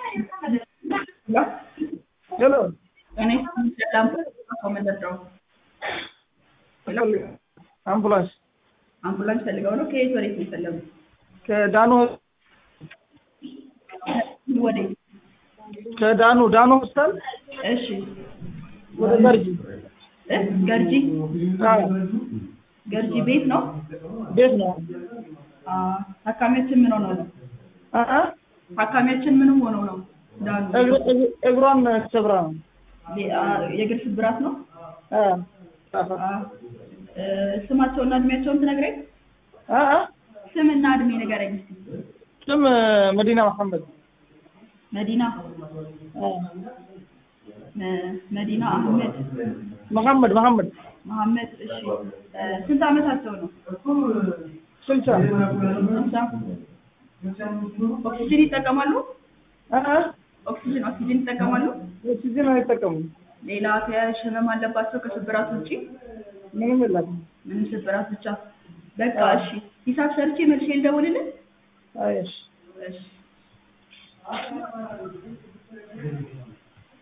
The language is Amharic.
ሄሎ እኔ ሰላም ከመለዳው አምቡላንስ አምቡላንስ ፈልገው ነው። ከየት ወዴት ነው የፈለጉት? ከዳኑ ወዴት? ከዳኑ ዳኑ ሆስፒታል እሺ ወደ ገርጂ እ ገርጂ አዎ፣ ገርጂ ቤት ነው። ቤት ነው። አ ታካሚያችን ምን ሆነው ነው? አ አ ታካሚያችን ምንም ሆነው ነው? ዳኑ እግር- እግር- እግሯን ሰብራ ነው። የ- አ፣ የእግር ስብራት ነው። አ አ እ፣ ስማቸውና እድሜያቸውን ትነግረኝ? አ አ ስምና እድሜ ንገረኝ እስኪ። ስም መዲና መሐመድ መዲና አ መ- መዲና አህመድ መሐመድ መሐመድ መሐመድ። እሺ እ፣ ስንት ዓመታቸው ነው? ስልሳ ስልሳ ኦክሲጅን ይጠቀማሉ? አ አ ኦክሲጅን ኦክሲጅን ይጠቀማሉ? ኦክሲጅን አይጠቀሙም። ሌላ ተያያዥ ህመም አለባቸው ከስብራት ውጪ? ምንም የላትም። ምንም ስብራት ብቻ። በቃ እሺ፣ ሂሳብ ሰርቼ መልሼ ልደውልልህ? አይ እሺ እሺ